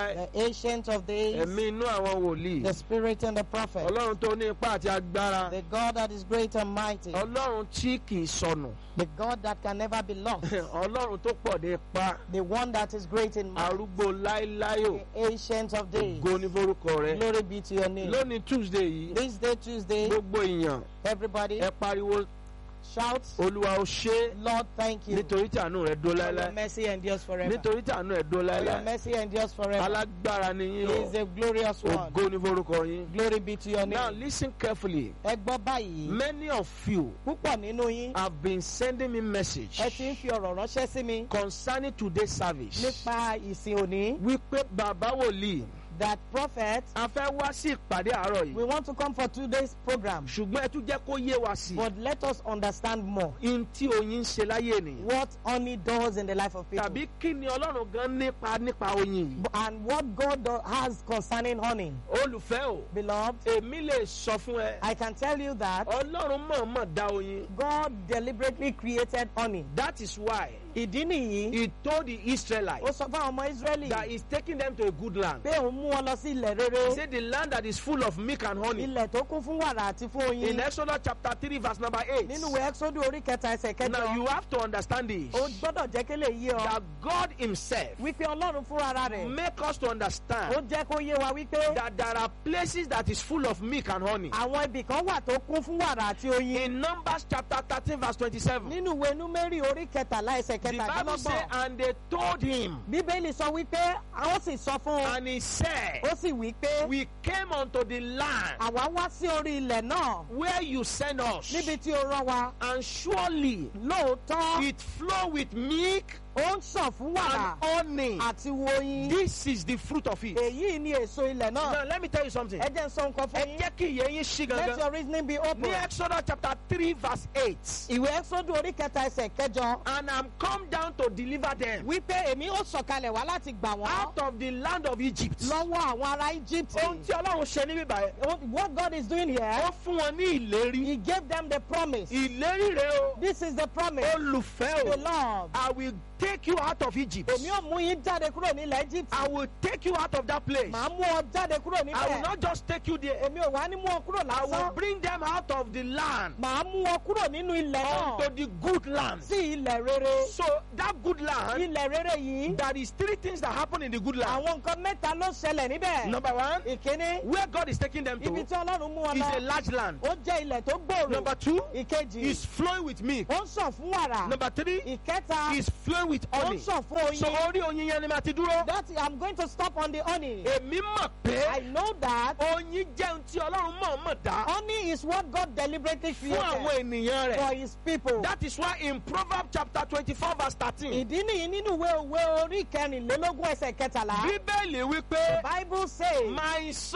the ancient of days, ẹ̀mí inú àwọn wòlíì the spirit and the prophet, ọlọ́run tó ní ipá àti agbára the God that is great and mighty, ọlọ́run tí kì í sọnù the God that can never be lost, ọlọ́run tó pọ̀ ní ipá the one that is great in might, arúgbó láéláyò the ancient of days. ògo ní forúkọ rẹ Glory be to your name. lónìí tuesday yìí This day, Tuesday, gbogbo èèyàn everybody ẹ pariwo shout, olúwa ó ṣe é Lord, thank you. nítorí tí àánú rẹ dó For your láéláé mercy endures forever. nítorí tí àánú rẹ dó For your láéláé mercy endures forever. alágbára ni He yín is a glorious o one. ògo ní forúkọ yín. Glory be to your now name. listen carefully Ẹ gbọ́ báyìí, many of you púpọ̀ nínú yín, have been sending me message ẹ ti ń fi ọ̀rọ̀ ránṣẹ́ sí mi concerning today's service nípa ìsìn òní. wípé bàbá wòlíì That prophet, a fẹ́ wá sí ìpàdé àárọ̀ we yìí want to come for two days program, ṣùgbọ́n ẹ tún jẹ́ kó yé wa sí but let us understand more in tí oyin ń ṣe láyé ènìyàn what honey does in the life of people. tàbí kí ni ọlọ́run gan nípa nípa oyin yìí And what God do- has concerning honey. olùfẹ́ o Beloved, èmi lè sọ fún ẹ I can tell you that ọlọ́run mọ̀ọ́mọ̀ dá oyin God deliberately created honey. that is why Ìdí nìyí, he told the ó Israelites sọ fún àwọn ọmọ Ísírẹ́lì that he is taking them to a good land pé òun mú wọn lọ sí ilẹ̀ he rere, said the land that is full of milk and honey ilẹ̀ tó kún fún wàrà àti fún in oyin. Exodus chapter three verse number eight Nínú ìwé Ẹ́xódù orí kẹta ẹsẹ̀ now kẹjọ, you have to understand this ó gbọ́dọ̀ jẹ́ kí lè yé ọ that God himself wípé Ọlọ́run fúnra ara rẹ̀ make us to ó understand jẹ́ kó yé wa wípé that there are places that is full of milk and honey àwọn ibì kan wà tó kún fún wàrà àti oyin. in Numbers chapter thirteen verse twenty-seven Nínú ìwé Númérì orí kẹtàlá ẹsẹ̀ the Bible say kẹtàdínlọ́gbọ̀n, and they told him Bíbélì sọ wípé àwọn sì sọ fún un, and he said ó sì wí pé we came unto the land àwa wá sí orí ilẹ̀ náà where you send us níbi tí ó rán wa and surely lóòótọ́ it flow with milk ó ń sàn fún wàrà and honey àti woyin. this is the fruit of it Èyí ni èso ilẹ̀ now náà. let me tell you something Ẹ jẹ́ n sọ nǹkan ẹ fún yín. jẹ́ kí ìyẹn yín ṣí Let gangan your reasoning be open. ní Exodus chapter three verse eight Ìwé Ẹ́xódù orí kẹta ẹsẹ̀ kẹjọ and I'm come down to deliver them wípé èmi ó sọ̀kalẹ̀ wá láti gbà wọ́n out of the land of Egypt. lọ́wọ́ àwọn ará Egypt. ohun tí Ọlọ́run ṣe níbí báyìí What God is doing here, ó fún wọn ní ìlérí He gave them the promise. ìlérí rẹ o This is the promise. olùfẹ́ The o Lord. I will take you out of Egypt Èmi ó mú yín jáde kúrò nílẹ̀ Egypt. I will take you out of that place Màá mú ọ jáde kúrò I will níbẹ̀. not just take you there Èmi ò wá ní mú ọ kúrò I will lásán. bring them out of the land Màá mú ọ kúrò nínú ilẹ̀ náà unto the good land sí ilẹ̀ rere. so that good land Ilẹ̀ rere yìí, there is three things that happen in the good land àwọn nǹkan mẹ́ta ló ṣẹlẹ̀ níbẹ̀. number one Ìkíní, where God is taking them ibi to tí Ọlọ́run mú wọn is a lọ, large land ó jẹ́ ilẹ̀ tó gbòòrò. number two Ìkejì, is flowing with milk ó ń sàn fún wàrà. number three Ìkẹta, is flowing with ó ń honey sàn fún so oyin. orí oyin yẹn ni màá ti dúró That I'm going to stop on the honey. èmi mọ̀ I pé know that oyin jẹ́ ohun tí Ọlọ́run mọ̀ mọ̀ dá honey is what God deliberately fún àwọn created ènìyàn rẹ̀ for His people. that is why in Proverbs chapter twenty-four verse thirteen Ìdí nìyí nínú ìwé òwe orí kẹrìnlélógún ẹsẹ̀ kẹtàlá. bíbélì wípé Bible says, my son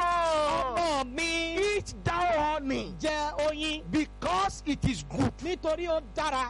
ọmọ mi eat thou honey jẹ oyin because it is good. nítorí ó dára.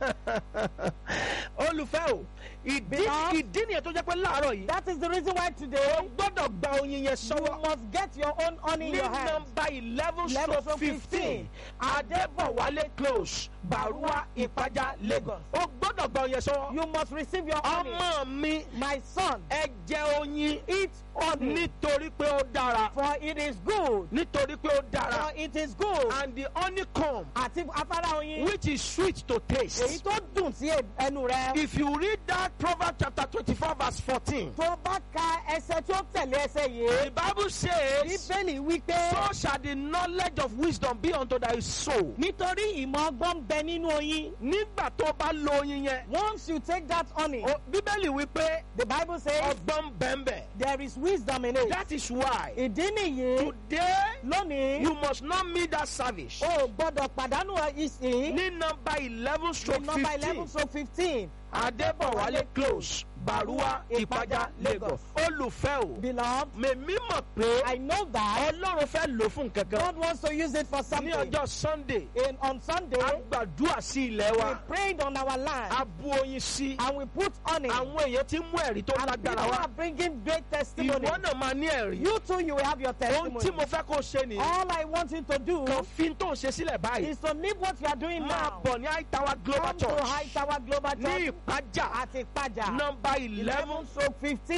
olùfẹ́ o ìdí Because- ìdí nìyẹn tó jẹ́ pé láàárọ̀ yìí That is the reason why o today gbọ́dọ̀ gba oyin yẹn you sọ́wọ́ must get your own honey in ní your hand. nọ́mbà eleven 11 stroke stroke fifteen adébọ̀wálé close barua ìpájà lagos o gbọ́dọ̀ gba oyin yẹn sọ́wọ́ You must receive your honey. ọmọ mi My son, ẹ jẹ oyin eat honey, nítorí pé ó dára for it is good. nítorí pé ó For dára it is good. and the honeycomb Àti afárá oyin. which is sweet to Èyí taste. tó dùn sí ẹnu rẹ. if you read that proverbs chapter twenty-four verse fourteen Tó bá ka ẹsẹ̀ tí ó tẹ̀lé ẹsẹ̀ the yìí. bible says Bíbélì wí pé so shall the knowledge of wisdom be unto thy soul. nítorí ìmọ̀ ọgbọ́n ń bẹ nínú oyin. nígbà tó bá lo oyin yẹn Once you take that honey, o- bíbélì wípé the Bible says ọgbọ́n bẹ́ẹ̀nbẹ́. there is wisdom in it. that is why Ìdí nìyí today lónìí you must not miss that service. o gbọ́dọ̀ pàdánù ìsìn ní nọ́mbà eleven ní stroke nọ́mbà eleven fifteen so fifteen. adébọ̀wálé close barua ìpájà lagos olùfẹ́ o Beloved, mèmí mọ̀ pé I know that ọlọ́run fẹ́ lò fún kankan God wants to use it for ní something. ọjọ́ sunday In, on Sunday, a gbàdúrà sí ilẹ̀ we wa prayed on our land a bu oyin sí and we put honey. àwọn èèyàn tí mú ẹ̀rí tó And people lágbára wá are bringing great testimony. ìwọ náà máa ní ẹ̀rí You too, you will have your ohun tí testimony. mo fẹ́ kó ṣe nìyẹn All I want you to do kan fi tó ń ṣe sílẹ̀ báyìí is to leave what you are doing máa now. bọ̀ ní àìtàwá global Come to church High Tower Global ní Church ìpájà at Ipaja. nọ́mbà eleven eleven stroke fifteen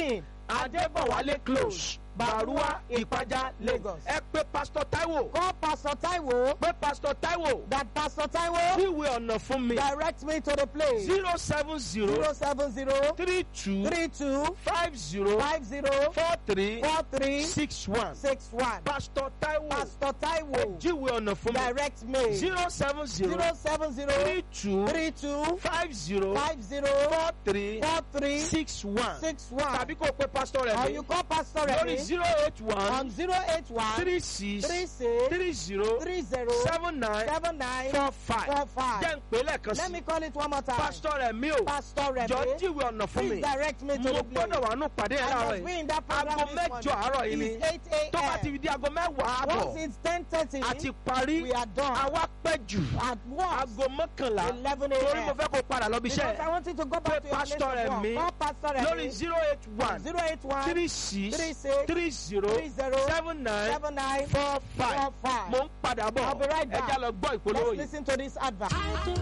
adébọ̀wálé close barua ìpájà lagos ẹ pé pastor taiwo Call Pastor Taiwo pé pastor taiwo that Pastor Taiwo fíwé ọ̀nà fún mi direct me to the place. zero seven zero 070 three two 32 five zero 50 four three 43 six one 61. pastor taiwo Pastor Taiwo jíwé ọ̀nà fún mi direct me. zero seven zero 070 three two 32 five zero 50 four three 43 six one 61. tàbí kó o pe pastor rẹ Or mi you call Pastor lórí Remy zero eight one on 081 three six 36 three zero 30 seven nine 79 four five 45. jẹ́ ń pè é lẹ́ẹ̀kan Let me sí call it one more time. pastor rẹ mi o Pastor Remy, jọ jíwé ọ̀nà fún please mi direct me to mo the place. gbọ́dọ̀ wà nù pàdé yẹn I láàárọ̀ must be yìí in that program aago this mẹ́jọ morning. àárọ̀ yìí ni It's 8 tó bá ti a.m. di aago mẹ́wàá Once àbọ̀ it's 10.30, àti parí we are done. àwa pẹ́ jù At once, aago mọ́kànlá 11 torí mo a.m. fẹ́ kó padà lọ bí Because I iṣẹ́ want you to go back to your place Pastor of work. Remi, Call Pastor Remi. lórí zero eight one 081 three six 36 three zero 30 seven nine 79 four five 45. mo ń padà bọ̀ I'll be right back. ẹ já lọ gbọ́ ìpolówó Let's yìí. listen to this advert.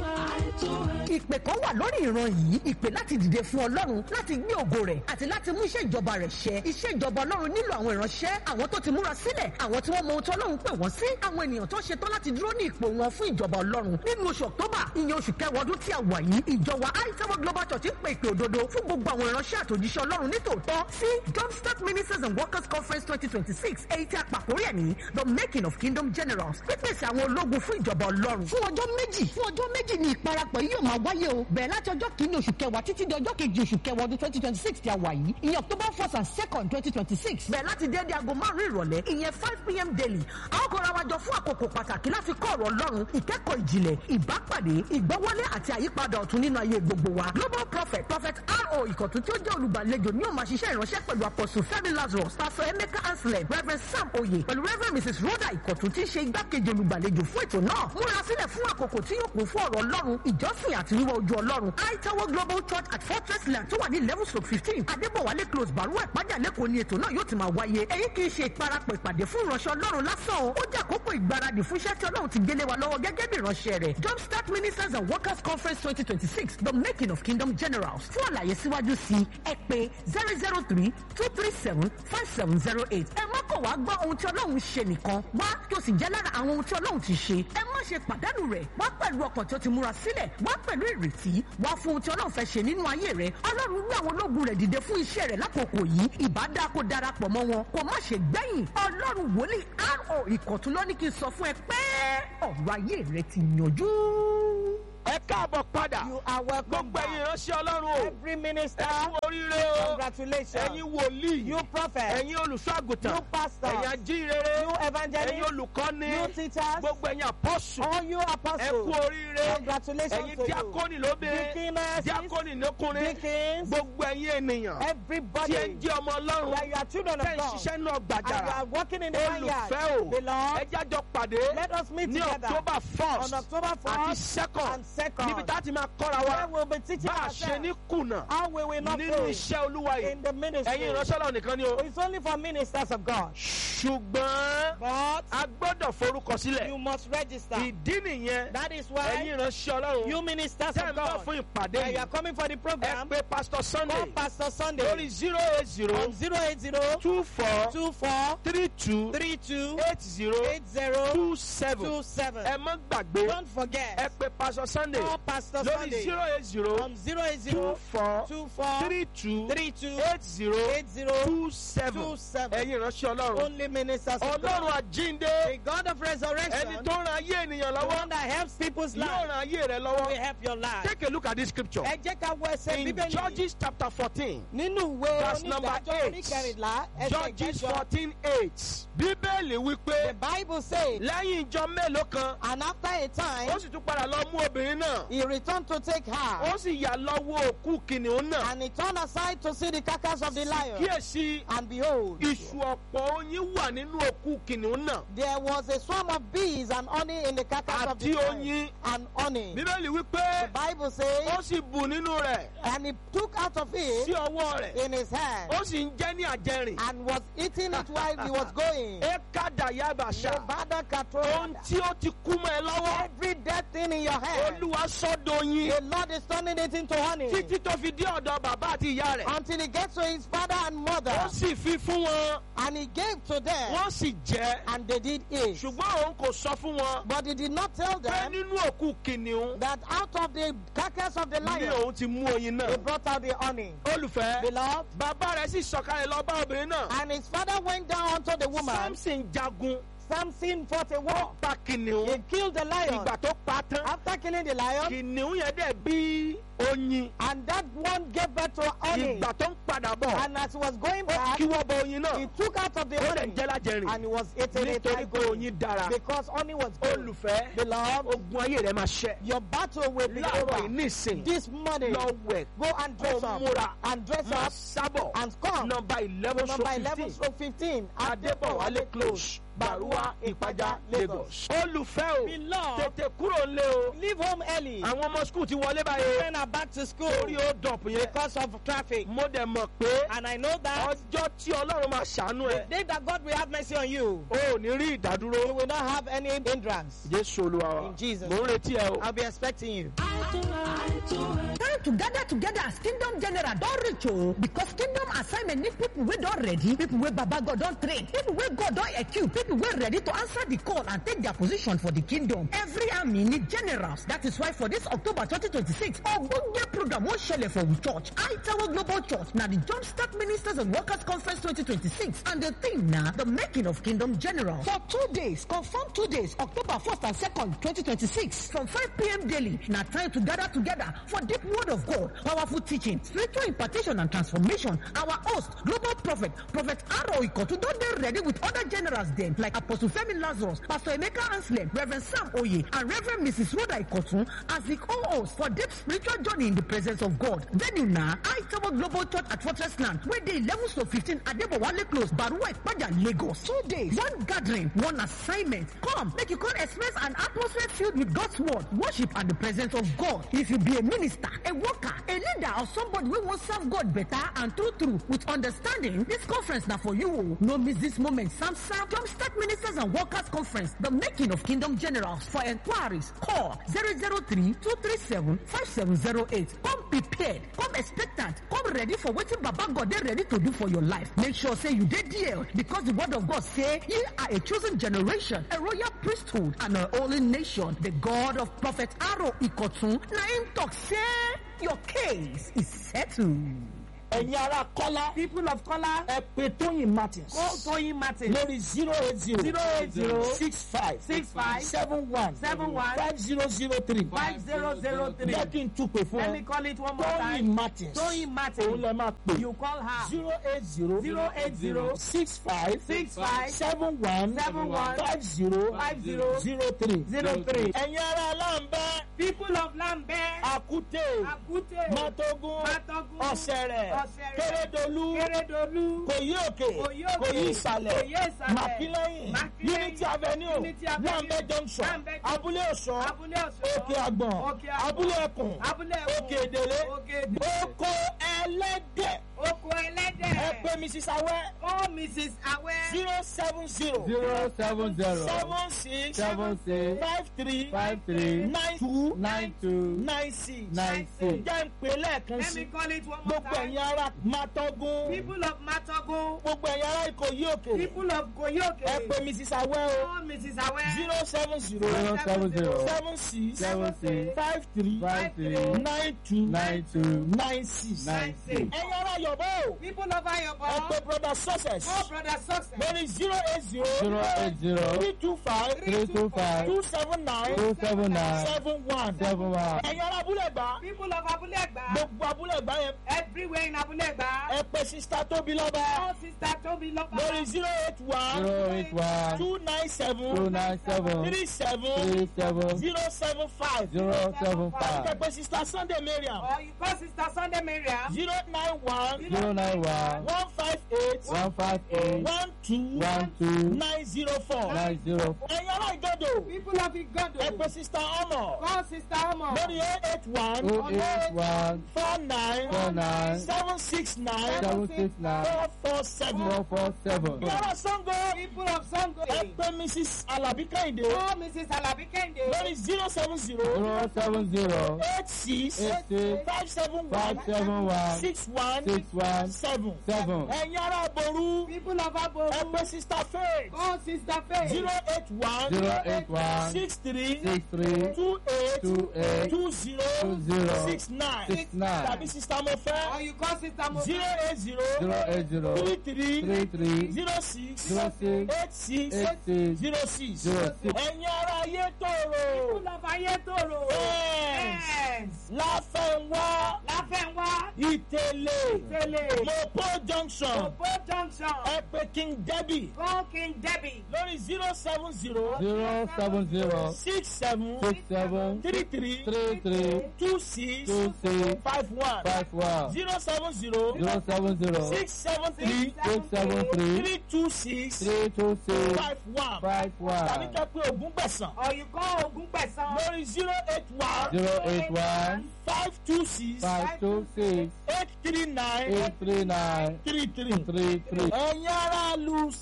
ìpè kan wà lórí ìran yìí ìpè láti dìde fún ọlọ́run láti gbé ògo rẹ̀ àti láti mú iṣẹ́ ìjọba rẹ̀ ṣẹ iṣẹ́ ìjọba ọlọ́run nílò àwọn ìránṣẹ́ àwọn tó ti múra sílẹ̀ àwọn tí wọ́n mọ ohun tí ọlọ́run pè wọ́n sí àwọn ènìyàn tó ṣe tán láti dúró ní ipò wọn fún ìjọba ọlọ́run nínú oṣù october ìyẹn oṣù kẹwàá ọdún tí a wà yìí ìjọba aitawo global church ń pè ìpè òdodo fún gbogbo àwọn ìránṣẹ́ àtòjíṣẹ́ ọlọ́run nítòótọ́ sí jumpstart ministers and workers conference twenty twenty six èyí tí a pàkórí ẹ̀ ní the making of kingdom generals pípèsè àwọn ológun fún ìjọba ọlọ́run fún ọjọ́ méjì fún ọjọ́ méjì ni ìparapọ̀ yìí yóò máa wáyé o bẹ̀rẹ̀ láti ọjọ́ kìíní oṣù kẹwàá títí di ọjọ́ kejì oṣù kẹwàá ọdún twenty twenty six tí a wà yìí ìyẹn october first and second twenty twenty six bẹ̀rẹ̀ láti déédéé aago márùn-ún ìrọ̀lẹ́ ìyẹn five pm daily a ó kóra wa jọ fún àkókò pàtàkì láti kọ́ ọ̀rọ̀ ọlọ́run ìkẹ́kọ̀ọ́ ìjìnlẹ̀ ìbápàdé ìgbọ́wọ́lé àti àyípadà ọ̀tun nínú ayé gbogbo wa global prophet prophet ro ìkọ̀tún tí ó jẹ́ olùgbàlejò ní ó máa ṣiṣẹ́ ìránṣẹ́ pẹ̀lú apostle fẹ́mi lazarus pastor emeka anselm reverend sam oye pẹ̀lú reverend mrs rhoda ìkọ̀tún tí í ṣe igbákejì olùgbàlejò fún ètò náà múra sílẹ̀ fún àkókò tí yóò kún fún ọ̀rọ̀ ọlọ́run ìjọsìn àti wíwá ojú ọlọ́run aitawo global church at fortress land tó wà ní eleven stroke fifteen adébọ̀wálé close baruwa ìpájà lẹ́kọ̀ọ́ ni ètò náà yóò ti máa wáyé èyí kì í ṣe ìparapọ̀ ìpàdé fún ìránṣẹ́ ọlọ́run lásán o ó jẹ́ àkókò ìgbáradì fún iṣẹ́ tí ọlọ́run ti gbélé wa lọ́wọ́ gẹ́gẹ́ bí ìránṣẹ́ rẹ̀ jumpstart ministers and workers conference twenty twenty six the making of kingdom generals fún àlàyé síwájú sí ẹ pé zero zero three two three seven five seven zero eight ẹ má kọ̀ wá gbọ́ ohun tí ọlọ́run ṣe nìkan wá kí o sì jẹ́ lára àwọn ohun tí ọlọ́run ti ṣe ẹ má ṣe pàdánù rẹ̀ wá pẹ̀lú ọkàn tí ó ti múra sílẹ̀ wá pẹ̀lú ìrètí wá fún ohun tí ọlọ́run fẹ́ ṣe nínú ayé rẹ̀ ọlọ́run gbé àwọn ológun rẹ̀ dìde fún iṣẹ́ rẹ̀ lákòókò yìí ìbádá kó darapọ̀ mọ́ wọn kó má ṣe gbẹ̀yìn ọlọ́run wòlíì ro ìkọ̀tún ló ní kí n sọ fún ẹ pé ọ̀rọ̀ ayé rẹ ti yanjú. ẹ káàbọ̀ padà You are welcome gbogbo ẹ̀yin back. ìránṣẹ́ ọlọ́run o Every minister, ẹ kú oríire o congratulations. ẹ̀yin wòlíì You prophet, ẹ̀yin olùṣọ́àgùtàn you pastors, ẹ̀yin ajínrere you ẹ̀yin evangelists, olùkọ́ni you teachers, gbogbo ẹ̀yin apọ́sù all you ẹ kú apostles. oríire Congratulations ẹ̀yin to you. díákónì lóbìnrin Deaconesses, díákónì lókùnrin deacons, gbogbo ẹ̀yin ènìyàn tí ẹ everybody ń jẹ́ ọmọ ọlọ́run that you are children of tẹ́ ń God ṣiṣẹ́ náà and you gbàjàrà are working in the olùfẹ́ vineyard. o The Lord, ẹ jájọ pàdé let us meet ní together october first on October àti 1st second and 2nd. níbi tá a ti máa kọ́ra where wa we'll be teaching bá a ṣe ní ourselves kùnà how we will not nínú fail iṣẹ́ olúwa yìí in the ministry. ẹ̀yin ìránṣẹ́ ọlọ́run nìkan ni o It's only for ministers of God. ṣùgbọ́n But a gbọ́dọ̀ forúkọ sílẹ̀ you must register. ìdí nìyẹn That is ẹ̀yin why ìránṣẹ́ ọlọ́run you ministers tẹ́ ẹ̀ of ń bọ̀ God, fún ìpàdé that you yìí are coming for the ẹ program, pé pastor sunday call Pastor Sunday lórí zero eight zero on 080 two four 24 three two 32 eight zero 80 two seven 27. ẹ má gbàgbé Don't ẹ forget, pé pastor sunday call Pastor lórí Sunday zero eight zero on 080 two four 24 three two 32 eight zero 80 two seven 27. ẹ̀yin ìránṣẹ́ ọlọ́run Only ministers of ọlọ́run God. àjínde The God of ẹni resurrection, tó ń ran ayé ènìyàn the lọ́wọ́ one that helps people's yóò lives, ran ayé rẹ will lọ́wọ́ help your life. take a look at this scripture Ẹ jẹ́ ká wọ ẹsẹ̀ in Bíbélì. Judges chapter fourteen Nínú ìwé verse number onídàájọ́ eight. oníkẹrìnlá ẹsẹ̀ Judges ìkẹjọ. fourteen eight bíbélì The wípé Bible says, lẹ́yìn ìjọ mélòó kan and after a time, ó sì tún padà lọ mú obìnrin náà he returned to take her, ó sì yà lọ́wọ́ òkú kìnìún náà and he turned aside to see the carcass of the lion. kíyèsí And behold, iṣu ọ̀pọ̀ oyin wà nínú òkú kìnìún náà there was a swarm of bees and honey in the carcass of the àti lion. oyin And honey. bíbélì wípé The Bible ó says, sì bù nínú rẹ̀ and he took out of sí it ọwọ́ rẹ̀ in his hand ó sì ń jẹ́ ní àjẹrìn and was eating it while he was going. ẹ kádà yabàṣà Levada ohun Katorada. tí ó ti kú mọ́ ẹ lọ́wọ́ Every dead thing in your head. olúwa sọ́dọ̀ yín The Lord is turning it into honey. títí tó fi dé ọ̀dọ̀ bàbá àti ìyá rẹ̀ Until he gets to his father and mother. ó sì fi fún wọn And he gave to them. wọ́n sì jẹ́ And they did eat. ṣùgbọ́n òun kò sọ fún wọn But he did not tell pé them nínú òkú kìnìún that out of the carcass of the ní lion, òun ti mú oyin he náà brought out the honey. olùfẹ́ Beloved. bàbá rẹ̀ sì sọ̀kalẹ̀ lọ bá obìnrin náà And his father went down unto the woman. samson jagun Samson fought a war. pa kìnìún He killed the lion. ìgbà tó pa tán After killing the lion, kìnìún yẹn dẹ̀ bí oyin and that one gave birth to honey. ìgbà tó ń padà bọ̀ And as he was going ó back, kí wọ́n bọ oyin náà he took out of the ó dẹ̀ honey jẹ́ lájẹrìn and he was eating it nítorí like pé gold. oyin dára because honey was good. olùfẹ́ Beloved, ogun ayé rẹ̀ máa ṣẹ́ your battle will be láàárọ̀ over. yìí nísìn This morning, lọ wẹ̀ go and dress kó up múra and dress máa up sábọ̀ and come. nọmba eleven Number so 11 fifteen stroke 15, adébọ̀wálé close Baruwa Ìpàjà Lagos. olùfẹ́ o Beloved, tètè kúrò lé o leave home early. àwọn ọmọ skul ti wọlé báyìí Children are back to school orí ó dọ̀pù yẹn because of traffic. mo dẹ̀ mọ̀ pé And I know that ọjọ́ tí ọlọ́run máa ṣàánú ẹ̀ the day that God will have mercy on you, o ò ní rí ìdádúró you will not have any hindrance. jésù olúwa wa In Jesus' mo ń retí ẹ o. I'll be expecting you. Time to gather together as kingdom general don reach o because kingdom assignment need people wey don ready people wey baba god don train people wey god don equip people wey ready to answer the call and take their position for the kingdom every army need generals that is why for this october 2026 ogbonge program wan shele for we church aitawo global church na the jumpstart ministers and workers conference 2026 and the theme na the making of kingdom general for two days confirm two days october 1st and 2nd 2026 from 5 p.m. daily na time to gather together for deep word of God, powerful teaching, spiritual impartation and transformation. Our host, global prophet, Prophet Aro Ikotu, don dey ready with other generals dem like Apostle Femi Lazarus, Pastor Emeka Anslem, Reverend Sam Oye, and Reverend Mrs. Rhoda Ikotu as the co-host for deep spiritual journey in the presence of God. Venue na Aitawo Global Church at Fortress Land, wey dey 11 to 15 Adebowale Close, Baruwa Ipaja, Lagos. Two days, one gathering, one assignment. Come, make you come experience an atmosphere filled with God's word, worship and the presence of God. If you be a minister, a worker, a leader, or somebody wey wan serve God better and true true with understanding, this conference na for you. o. No miss this moment. Samsam Jumpstart Ministers and Workers Conference, the making of Kingdom Generals. For inquiries, call 003-237-5708. Come prepared, come expectant, come ready for wetin Baba God dey ready to do for your life. Make sure say you dey there because the word of God say ye are a chosen generation, a royal priesthood, and a holy nation. The God of Prophet Aro Ikotun na him talk say your case is settled. ẹ̀yin ará kọ́lá People of color, ẹ pé tóyìn martins call Toyin Martin. lórí zero eight zero 080 six five 65 seven one 71 five zero zero three 5003. jẹ́ kí n tún pè fún Let me ẹ call it one more tóyìn time. martins Toyin òun Martin. lè máa pè You call her. zero eight zero 080 six five 65 seven one 71 five zero 50 zero three. 03. ẹ̀yin ará aláǹbẹ́ People of Lambert, àkúté Akute, mátógún Matogun, ọ̀sẹ̀rẹ̀ Ọ̀sẹ̀rẹ̀, kérédolú Keredolu, kòyí òkè Kòyí òkè, kòyí ìsàlẹ̀ Kòyí ìsàlẹ̀, màkílẹ́yìn Màkílẹ́yìn, unity avenue Unity Avenue, wàmbẹ́ junction Wambẹ Junction, abúlé ọ̀sán Abúlé Ọ̀ṣọ́, òkè àgbọ̀n Òkè Àgbọ̀n, abúlé ẹkùn Abúlé Ẹkùn, òkè èdèlé Òkè Èdèlé, oko ẹlẹ́dẹ̀ Oko ẹ Ẹlẹ́dẹ̀, pé mrs awẹ́ Oh Mrs. Awẹ́, zero seven zero zero seven zero seven six seven six five three five three nine two nine two nine six nine six. jẹ́ ń pè lẹ́ẹ̀kan let sí me call it one more gbogbo time. ẹ̀yin ará mátógún People of Matogun, gbogbo ẹ̀yin ará ìkòyí òkè people of Koyoke, ẹ pé mrs awẹ́ o Oh Mrs. Awẹ́, zero seven zero zero seven zero seven six seven six five three five three nine two nine two nine six. nine six. ẹ̀yin ará yọ̀bọ̀ o people of ẹ Ayobo, pé brother success Oh Brother Success, lórí zero eight zero zero eight zero three two five three two five two seven nine two seven nine seven one. seven one. ẹ̀yin ará abúlé gbà people of Abulegba, gbogbo abúlé gbà yẹn everywhere in Abulegba, ẹ pé sista tóbi lọ́ba Oh Sister Tobi Loba, lórí zero eight one zero eight one two nine seven two nine seven three seven three seven zero seven five. zero seven ẹ five pé sista sunday mariam or you call Sister Sunday Mariam, zero nine one zero nine one one five eight one five eight one two one two nine zero four. nine zero ẹ̀yin ará ìjọ́dọ̀ people of Igodo, ẹ pé sista ọmọ call Sister Omo, lórí eight eight one oh eight one four nine four nine seven six nine seven six nine four four seven. zero four seven yàrá sango people of sango. ẹ pé mrs alabi kẹ́hìndé oh mrs alabi kẹ́hìndé. lórí zero seven zero zero seven zero eight six eight six five seven five one seven one six one six one seven seven ẹ̀yin ará aboru people of abo. ẹ pé sister faith oh sister faith. zero eight one zero eight one six three six three two eight two eight two zero two zero six nine six nine tàbí sister mofẹ́ or you call sister mo. zero eight zero zero eight zero three three three three zero six zero six eight six eight six zero six zero six. ẹ̀yin ará ayé tòrò people of ayétòrò. Yes. yes. láfẹ̀wá láfẹ̀wá. ìtẹ̀lẹ̀ tẹ̀lé. mopo junction Opo junction. ẹ̀pẹ̀ king debbie Go King Debbie. lórí zero seven zero zero seven zero six seven six seven three three three three two six two six five one five one zero seven zero zero seven zero six seven three six seven three three two six three two six five one five tàbí one kẹ́ pé ogún gbẹ̀sán Or you call Ogun Pesan. lórí zero eight one zero eight one five two six five two six eight three nine eight three nine three three. three three. ẹ̀yin ará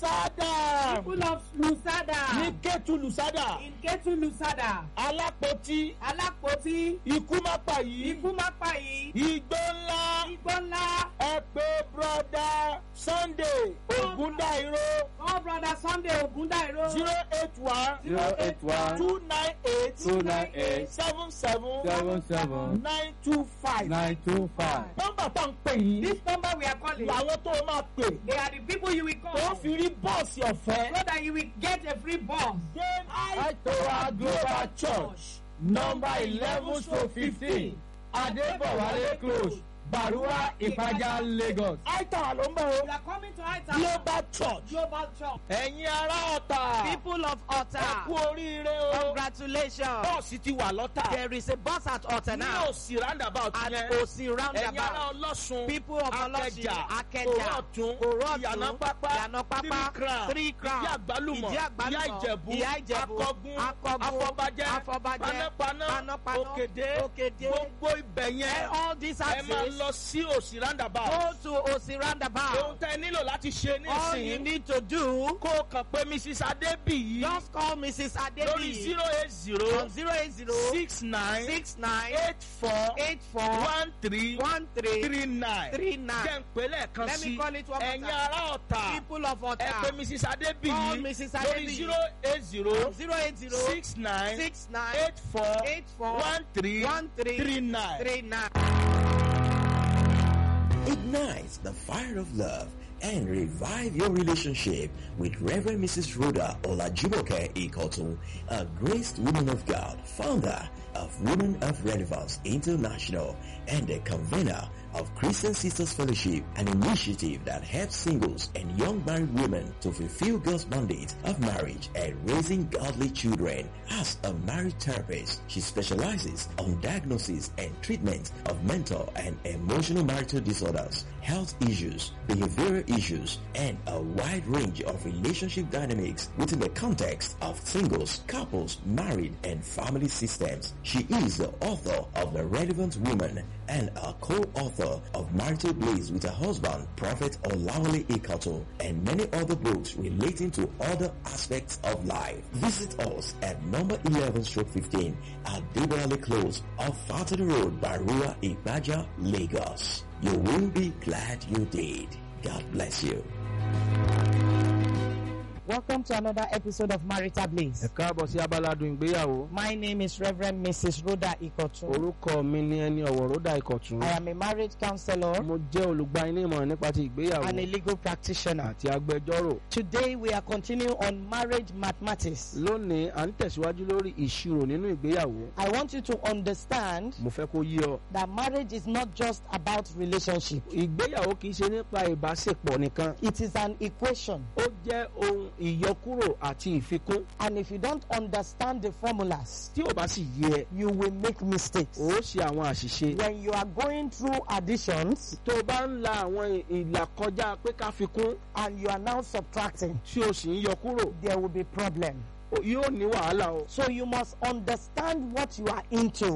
lusada People of Lusada. ní kẹ́tù lusada In Ketu Lusada. alápótí Alápótí. ikú má pa yìí Ikú má pa yìí. igbó ńlá Igbó ńlá. ẹ pé broda sunday ogundairo Oh brother Sunday Ogundairo. zero eight one zero eight one two nine eight two nine eight seven seven seven seven nine two five. nine two five. nọ́mbà tá à ń pè yìí This number we are calling. làwọn tó máa pè They are the people you will tó call. fi rí bọ́ọ̀sì ọ̀fẹ́. So that you will get a free bus. Then Aitowa Global Church number eleven to fifteen Adébọ̀wálé close Barua Ìpàjà Lagos. Aitowa ló ń bọ̀ You o are coming to Aita. Global Church. Global Church. Ẹ̀yin ará ọ̀tà. People of Ẹ kú Otta, oríire o. congratulations. Bọ́ọ̀sì ti wà lọ́tà. There is a bus at Otta Ní now òsì roundabout at yẹn. Osi Ẹ̀yin ará roundabout. ọlọ́sùn. People of Olosin, Akẹjà. Akeja, Òrọ̀tún. Òrọ̀tún, Ìyànà pápá. Ìyànà pápá, Three crown. Three Crown, Ìdí àgbálùmọ̀. Ìdí àgbálùmọ̀, Ìyá ìjẹ̀bú. Ìyá Ìjẹ̀bú, Akọgun. Akọgun, Afọbajẹ́. Afọbajẹ́, Panápaná. Panápaná, Òkèdè. Òkèdè. Gbogbo ibẹ̀ And yẹn. all these Ẹ máa axes lọ sí òsì roundabout. go to Osi ohun roundabout. tẹ nílò láti ṣe All you nísìnyí need to do, kó o kàn pé mrs adébíyí just call Mrs. lórí Adebi zero eight zero on 080 six nine 69 eight four 84 one three 13 three nine 39. jẹ́ ń pè lẹ́ẹ̀kan Let me sí call it one more ẹ̀yin time. ará ọ̀tà People of ẹ pé Otta, mrs Call adébíyí Mrs. lórí Adébíyí. zero eight zero 080 six nine 69 eight four 84 one three 13 three nine. 39. Ignite the fire of love and revive your relationship with Reverend Mrs. Rhoda Olajumoke Ikotun, a graced woman of God, founder of Women of Relevance International and a convener of Christian Sisters Fellowship, an initiative that helps singles and young married women to fulfill God's mandate of marriage and raising godly children. As a marriage therapist, she specializes on diagnosis and treatment of mental and emotional marital disorders, health issues, behavioral issues, and a wide range of relationship dynamics within the context of singles, couples, married, and family systems. She is the author of The Relevant Woman and a co-author of Marital Blaze with her husband, Prophet Olawale Ikato, and many other books relating to other aspects of life. Visit us at number 11 stroke 15 at Debale Close off Fatty Road, Barua, Ibaja, Lagos. You will be glad you did. God bless you. Welcome to another episode of Marital ẹ Blaze. káàbọ̀ sí abaládùn ìgbéyàwó. My name is Reverend Mrs. Rhoda Ikotun. orúkọ mi ni ẹni ọ̀wọ̀ ròdà ìkọ̀tún. I am a marriage counselor mo jẹ́ olùgbani ìmọ̀ràn nípa ti ìgbéyàwó and a legal practitioner. àti agbẹjọ́rò. Today we are continuing on marriage mathematics. lónìí à ń tẹ̀síwájú lórí ìṣirò nínú ìgbéyàwó. I want you to understand mo fẹ́ kó yé ọ. that marriage is not just about relationship. ìgbéyàwó kì í ṣe nípa ìbáṣepọ̀ nìkan. It is an equation. ó jẹ́ ohun ìyọkúrò àti ìfikún. And if you don't understand the formulas, tí ò bá sì yé ẹ you will make mistakes. ó ṣe àwọn àṣìṣe. When you are going through additions tó o bá ń la àwọn ìlà kọjá pé ká fi kún and you are now subtracting, tí o sì ń yọ kúrò there will be problem. ó- yóò ní wàhálà o. So you must understand what you are into. ó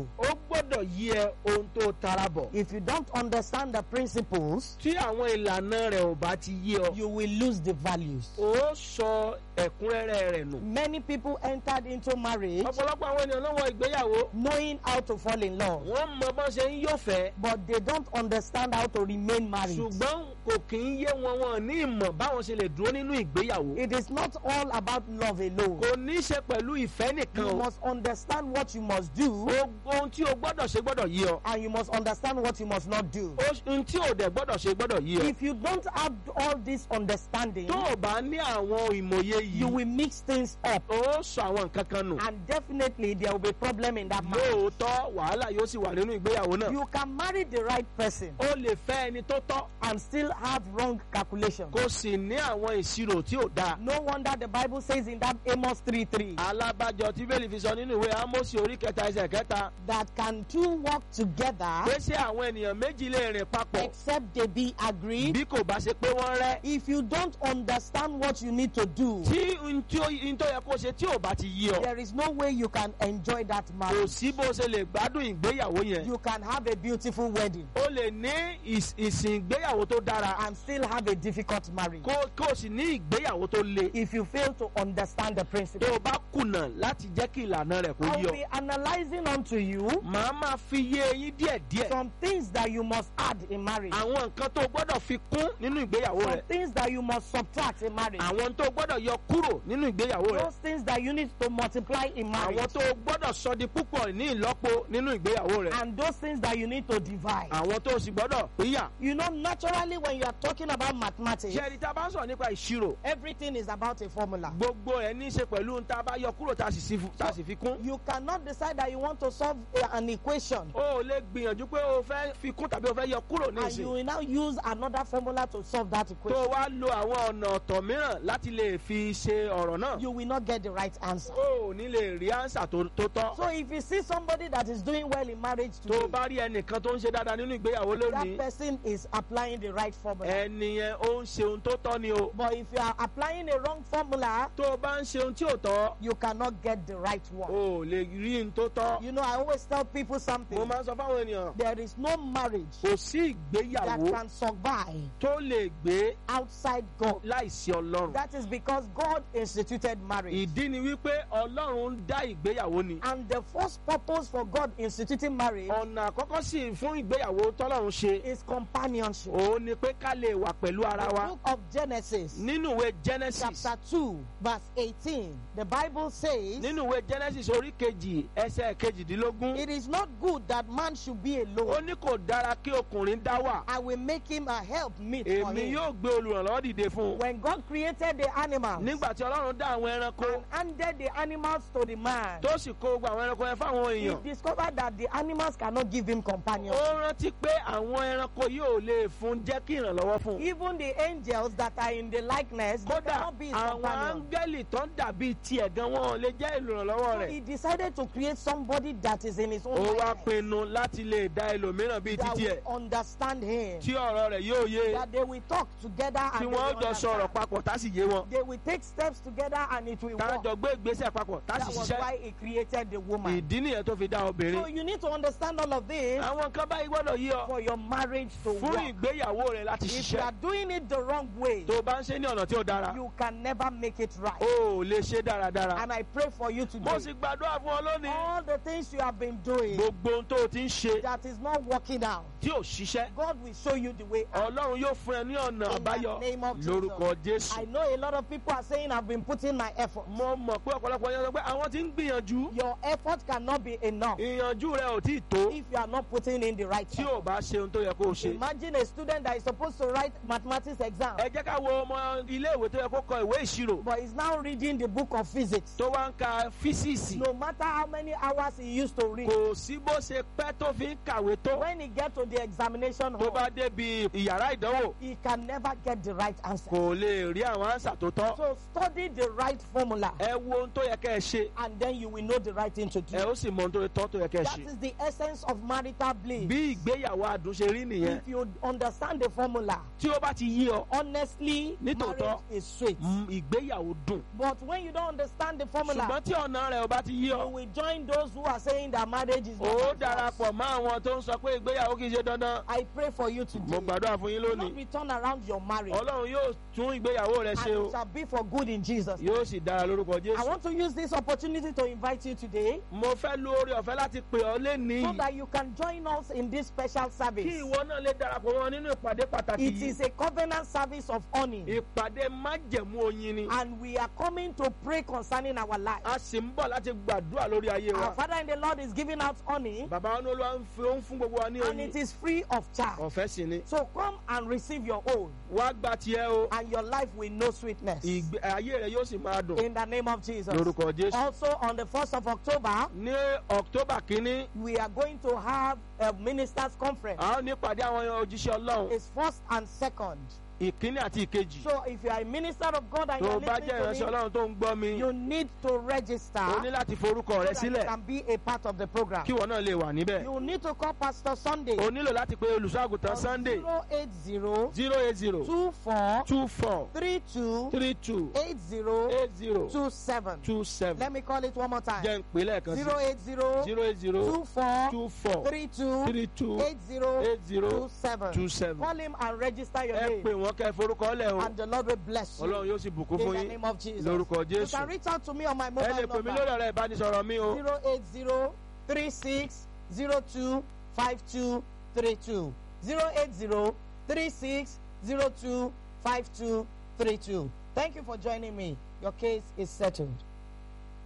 gbọ́dọ̀ yí ẹ ohun tó tara bọ̀. If you don't understand the principles, tí àwọn ìlànà rẹ̀ ò bá ti yí ọ. you will lose the values. ó sọ ẹ̀kúnrẹ́rẹ́ rẹ̀ nù. Many people entered into marriage ọ̀pọ̀lọpọ̀ àwọn ènìyàn lọ́wọ́ ìgbéyàwó. knowing how to fall in love, wọ́n mọ bọ́n ṣe ń yọ̀fẹ́. but they don't understand how to remain married. ṣùgbọ́n kò kì í yé wọn wọn ní ìmọ̀ báwọn ṣe lè dúró nínú ìgbéyàwó. It is not all about love alone. kò ní í ṣe pẹ̀lú ìfẹ́ nìkan You o. must understand what you must do, O- ohun tí o gbọ́dọ̀ ṣe gbọ́dọ̀ yí ọ. and you must understand what you must not do. O- ohun tí o dẹ̀ gbọ́dọ̀ ṣe gbọ́dọ̀ yí ọ. If you don't have all this understanding, tó o bá ní àwọn ìmòye you yìí. will mix things up, ó sọ àwọn nǹkan kan nù. and definitely there will be problem in that marriage. lóòótọ́ wàhálà yóò sì wà nínú ìgbéyàwó náà. You can marry the right person o lè fẹ́ ẹni tó tọ́. and still have wrong calculations. kò sì ní àwọn ìṣirò tí ò dáa. No wonder the Bible says in that Amos 3 3 alábàjọ tí bẹ́ẹ̀lì fi sọ nínú ìwé amosi orí kẹta ẹsẹ̀ kẹta that can two work together pé ṣé àwọn ènìyàn méjì lè rìn papọ̀ except they be agreed. bí kò bá ṣe pé wọ́n rẹ́ If you don't understand what you need to do, tí n tí ó n tó yẹ kó ṣe tí ò bá ti yí ọ there is no way you can enjoy that kò marriage. sí bó ṣe lè gbádùn ìgbéyàwó yẹn You can have a beautiful wedding o lè ní ìs- ìsìn ìgbéyàwó tó dára and still have a difficult marriage kó kó o sì ní ìgbéyàwó tó le if you fail to understand the tó principle. o bá kùnà láti jẹ́ kí ìlànà rẹ̀ kó I yí will ọ be analyzing unto you màá máa fi yé eyín díẹ̀díẹ̀ some things that you must add in marriage, àwọn nǹkan tó o gbọ́dọ̀ fi kún nínú ìgbéyàwó some rẹ̀ things that you must subtract in marriage, àwọn tó o gbọ́dọ̀ yọ kúrò nínú ìgbéyàwó rẹ̀ those things that you need to multiply in àwọn marriage, tó o gbọ́dọ̀ sọ di púpọ̀ ní ìlọ́po nínú ìgbéyàwó rẹ̀ and those things that you need to divide. àwọn tó o sì gbọ́dọ̀ pínyà. You know, naturally, when you are talking about mathematics, ṣé ẹni tá a bá ń sọ̀rọ̀ nípa ìṣirò everything is about a formula. gbogbo ẹ̀ ní í ṣe pẹ̀lú ohun tá a bá yọ kúrò tá a sì sí fu- tá a sì fi kún. You cannot decide that you want to solve a- an equation o ò lè gbìyànjú pé o fẹ́ fi kún tàbí o fẹ́ yọ kúrò ní and you ìsìn. will now use another formula to solve that tó o equation. wá lo àwọn ọ̀nà ọ̀tọ̀ mìíràn láti lè fi ṣe ọ̀rọ̀ náà. You will not get the right answer. o ò ní lè rí ánsà tó tó tọ́. So if you see somebody that is doing well in marriage tó o today, bá rí ẹnìkan tó ń ṣe dáadáa nínú ìgbéyàwó that lónìí person is applying the right formula. ẹni yẹn ó ń ṣe ohun tó tọ́ ni o. But if you are applying a wrong formula, tó o bá ń ṣe ohun tí ò tọ́ you cannot get the right o one. ò lè rí ohun tó tọ́. You know, I always tell people mo something. máa ń sọ fáwọn ènìyàn There is no marriage kò sí that ìgbéyàwó can survive tó lè gbé outside God. láìsí ọlọ́run. That is because God instituted marriage. ìdí ni wípé ọlọ́run ń dá ìgbéyàwó ni. And the first purpose for God instituting marriage ọ̀nà àkọ́kọ́ sì fún ìgbéyàwó tọ́lọ́run ṣe is companionship. òun ni pé ká lè wà pẹ̀lú ara The wa. book of Genesis, nínú ìwé genesis chapter 2, verse 18, the Bible says, nínú ìwé genesis orí kejì ẹsẹ̀ kejìdínlógún It is not good that man should be ó alone. ní kò dára kí ọkùnrin dá wà. I will make him a help meet for èmi him. yóò gbé olùrànlọ́wọ́ dìde fún un. When God created the animals nígbà tí ọlọ́run dá àwọn ẹranko and handed the animals to the man, tó sì kó gbogbo àwọn ẹranko yẹn fáwọn he èèyàn. discovered that the animals cannot give him companion. ó rántí pé àwọn ẹranko yóò lè fún jẹ́ kí ìrànlọ́wọ́ fún un. Even the angels that are in the likeness, they kódà cannot be his àwọn companion. áńgẹ́lì tó ń dàbí tiẹ̀ gan wọn ò lè jẹ́ ìrànlọ́wọ́ So rẹ̀. he decided to create somebody that is in his own ó wá likeness, pinnu láti lè dá ẹlòmíràn bíi that títí ẹ̀ will understand him, tí ọ̀rọ̀ rẹ̀ yóò yé that they will talk together tí and they wọ́n will jọ sọ̀rọ̀ understand. papọ̀ tá sì yé wọn. They will take steps together and it will work. tájọ gbé ìgbésẹ̀ papọ̀ tá That sì was ṣiṣẹ́. why he created the woman. ìdí nìyẹn tó fi dá So obìnrin. you need to understand all of this àwọn kan báyìí gbọ́dọ̀ yí ọ for your marriage to fún work. ìgbéyàwó rẹ̀ láti If you are ṣiṣẹ́. doing it the wrong way, tó o bá ń ṣe ní ọ̀nà tí ó dára you can never make it right. o ò lè ṣe dáradára. And I pray for you mo today. sì gbàdúrà fún ọ lónìí. All the things you have been doing gbogbo ohun tó o ti ń ṣe that is not working out, tí ò ṣiṣẹ́. God will show you the way out. ọlọ́run yóò fún ẹ ní ọ̀nà In the àbáyọ name of Jesus. lórúkọ jésù. I know a lot of people are saying I've been putting my effort. mo mọ̀ pé ọ̀pọ̀lọpọ̀ yẹn sọ pé àwọn ti ń gbìyànjú. Your effort cannot be enough ìyànjú rẹ ò tí ì tó if you are not putting in the right tí effort. ò bá ṣe ohun tó yẹ kó o ṣe. Imagine a student that is supposed to write mathematics exam, ẹ jẹ́ ká wo ọmọ iléèwé tó yẹ kó kọ ìwé ìṣirò but is now reading the book of physics. tó wá ń ka físíìsì. No matter how many hours he used to read, kò sí bó ṣe pẹ́ tó fi ń kàwé tó. when he get to the examination tó bá hall, débi ìyàrá ìdánwò he can never get the right answer. kò lè rí àwọn ànsà tó tọ́. So study the right formula, ẹ wo ohun tó yẹ kẹ́ ẹ ṣe and then you will know the right thing to ẹ do. ó sì mọ ohun tó yẹ tọ́ tó yẹ kẹ́ ẹ That ṣe. is the essence of marital bliss. bí ìgbéyàwó adùn ṣe rí nìyẹn If you understand the formula, tí ó bá ti yí ọ honestly, Nítòótọ́. marriage is sweet. mm, ìgbéyàwó dùn. But when you don't understand the formula, ṣùgbọ́n tí ọ̀nà rẹ̀ ò bá ti yí you ọ will join those who are saying that marriage marriage is ó not by force. darapọ̀ mọ́ àwọn tó ń sọ pé ìgbéyàwó kì í ṣe dandan I pray for you mo today. gbàdúrà fún yín Lord lónìí will turn around your marriage. ọlọ́run yóò tún ìgbéyàwó rẹ And ṣe o it shall be for good in Jesus. yóò sì dára lórúkọ I jésù want to use this opportunity to invite you today mo fẹ́ lo oore ọ̀fẹ́ láti pè ọ́ lénìí so that you can join us in this special kí service. ìwọ náà lè darapọ̀ wọn nínú ìpàdé pàtàkì It yìí is a covenant service of honor. ìpàdé májẹ̀mú oyin ni And we are coming to pray concerning our life. a sì ń bọ̀ láti gbàdúrà lórí ayé wa Our Father in the Lord is giving out honey bàbá wọn ní olúwa ń fi ó ń fún gbogbo wa ní and oyin it is free of charge. ọ̀fẹ́ sì ni So come and receive your own wá gba tiẹ̀ o and your life will know sweetness. ìgbé ayé rẹ yóò sì máa dùn In the name of Jesus. lórúkọ jésù. Also on the 1st of October, ní october kínní we are going to have a ministers conference. a ó ní ìpàdé àwọn òjíṣẹ́ ọlọ́run It's first and second. ìkíní àti ìkejì So if you are a minister of God and tó you o are bá jẹ́ ìránṣẹ́ listening to me, ọlọ́run tó ń gbọ́ mi you need to register o ní so láti forúkọ rẹ that you sílẹ̀ can be a part of the program. kí ìwọ náà lè wà níbẹ̀ You need to call Pastor Sunday o nílò láti pe olùṣọ́àgùtàn sunday 080 zero eight zero 24 two four 32 three two 80 eight zero 27. two seven Let me call it one more time. jẹ́ ń pè lẹ́ẹ̀kan sí 080 zero eight zero 24 two four 32 three two 80 eight zero 27. two seven Call him and register your ẹ name. pè wọ́n kẹ́ ẹ forúkọ lẹ̀ o And the Lord will bless you. ọlọ́run yóò sì bùkún In fún the yín name of Jesus. lórúkọ You jésù can reach out to me on my ẹ mobile lè pè mí number. lórí ọ̀rọ̀ ìbánisọ̀rọ̀ mi o 080 36 02 52 32. 080 36 02 52 32. Thank you for joining me. Your case is settled.